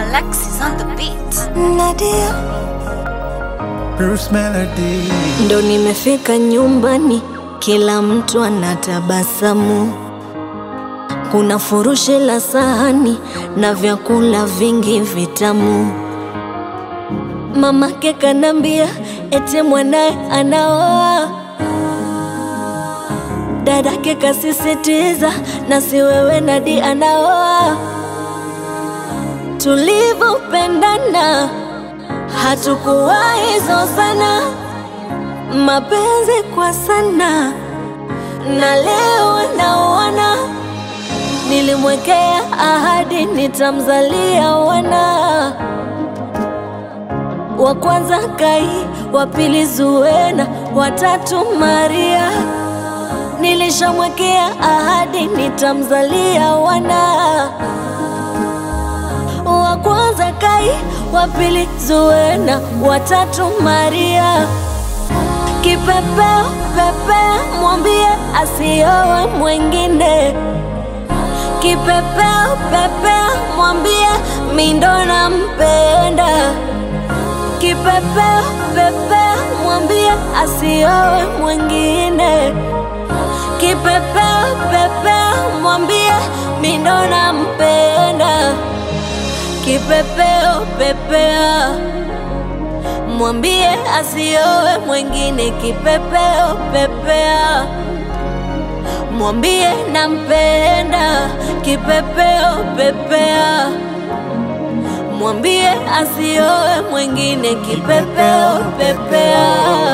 Alexis on the beat. Nadia Bruce Melody. ndo nimefika nyumbani, kila mtu anatabasamu. Kuna furushi la sahani na vyakula vingi vitamu. Mamake kanambia eti mwanaye anaoa, dadake kasisitiza na si wewe Nadi anaoa. Tulivyopendana hatukuwahi zozana, mapenzi kwa sana, na leo naona nilimwekea ahadi nitamzalia wana wa kwanza Kai, wa pili Zuena, wa tatu Maria. Nilishamwekea ahadi nitamzalia wana wa kwanza Kai, wa pili Zuena, wa tatu Maria. Kipepeo pepea, mwambie asiowe mwengine. Kipepeo pepea, mwambie mindo nampenda. Kipepeo pepea, mwambie asiowe mwengine. Kipepeo pepea, mwambie mindo nampenda. Kipepeo pepea, mwambie asiowe mwengine. Kipepeo pepea, mwambie nampenda. Kipepeo pepea, mwambie asiowe mwengine. Kipepeo pepea.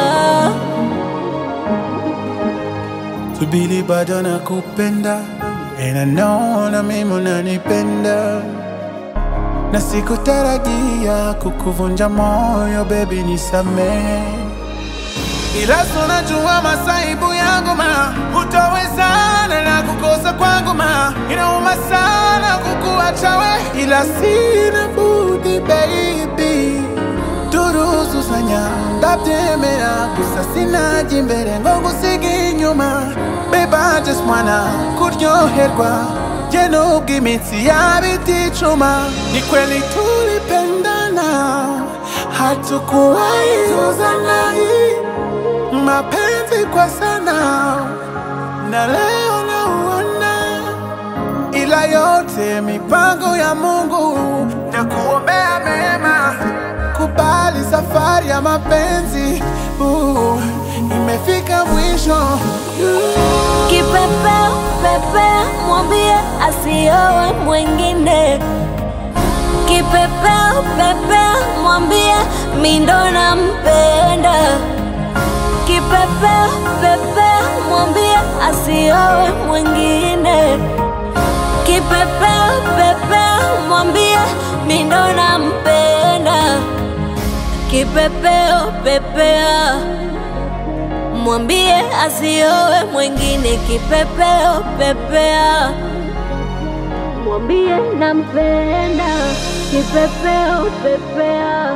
Subiri bado nakupenda And I know na mimi unanipenda na sikutarajia kukuvunja moyo baby nisamee ila tunajua masaibu yangu ma hutawezana na kukosa kwangu ma inauma sana kukuacha we ila sina budi baby turuzuzanya ndabyemera gusa sinaje imbere ngo ngusige inyuma babe I just wanna kuryoherwa je nubwo imitsi yaba iticuma ni kweli tulipendana hatukuwahi zuzana mapenzi kwa sana na leo nauona ila yote mipango ya Mungu na kuombea mema. Kubali safari ya mapenzi uh, imefika mwisho Kipepeo pepea, mwambie asiowe mwengine. Kipepeo pepea, mwambie mindo nampenda. Kipepeo pepea, mwambie asiowe mwengine. Kipepeo pepea, mwambie mindo nampenda. Kipepeo pepea mwambie asiowe mwengine. Kipepeo pepea, mwambie nampenda. Kipepeo pepea,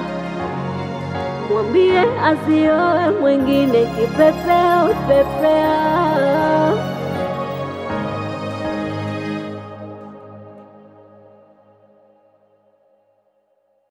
mwambie asiowe mwengine. Kipepeo pepea.